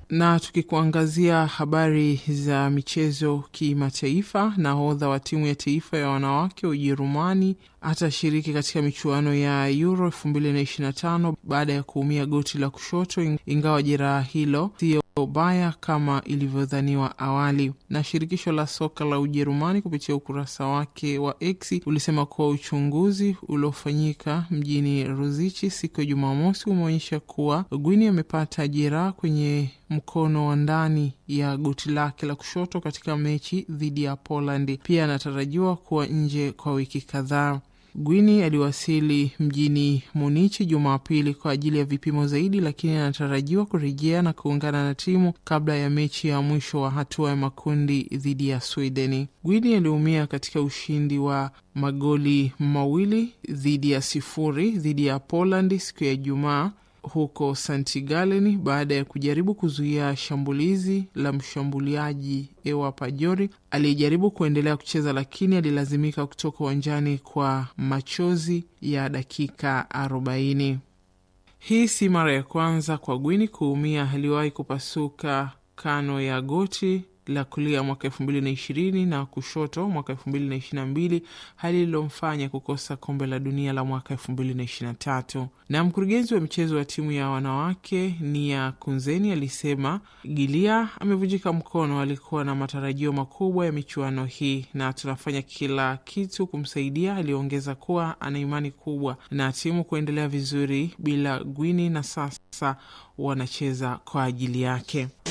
Na tukikuangazia habari za michezo kimataifa, nahodha wa timu ya taifa ya wanawake Ujerumani atashiriki katika michuano ya Euro 2025 baada ya kuumia goti la kushoto, ingawa jeraha hilo sio baya kama ilivyodhaniwa awali. Na shirikisho la soka la Ujerumani kupitia ukurasa wake wa X ulisema kuwa uchunguzi uliofanyika mjini Ruzichi siku ya Jumamosi umeonyesha kuwa Gwini amepata jeraha kwenye mkono wa ndani ya goti lake la kushoto katika mechi dhidi ya Poland. Pia anatarajiwa kuwa nje kwa wiki kadhaa. Gwini aliwasili mjini Munichi Jumapili kwa ajili ya vipimo zaidi, lakini anatarajiwa kurejea na kuungana na timu kabla ya mechi ya mwisho wa hatua ya makundi dhidi ya Swedeni. Gwini aliumia katika ushindi wa magoli mawili dhidi ya sifuri dhidi ya Poland siku ya Ijumaa huko St Gallen baada ya kujaribu kuzuia shambulizi la mshambuliaji Ewa Pajori aliyejaribu kuendelea kucheza lakini alilazimika kutoka uwanjani kwa machozi ya dakika 40. Hii si mara ya kwanza kwa Gwini kuumia. Aliwahi kupasuka kano ya goti la kulia mwaka elfu mbili na ishirini na kushoto mwaka elfu mbili na ishirini na mbili hali ililomfanya kukosa kombe la dunia la mwaka elfu mbili na ishirini na tatu. Na mkurugenzi wa michezo wa timu ya wanawake Nia Kunzeni alisema Gilia amevunjika mkono, alikuwa na matarajio makubwa ya michuano hii na tunafanya kila kitu kumsaidia. Aliongeza kuwa ana imani kubwa na timu kuendelea vizuri bila Gwini na sasa wanacheza kwa ajili yake.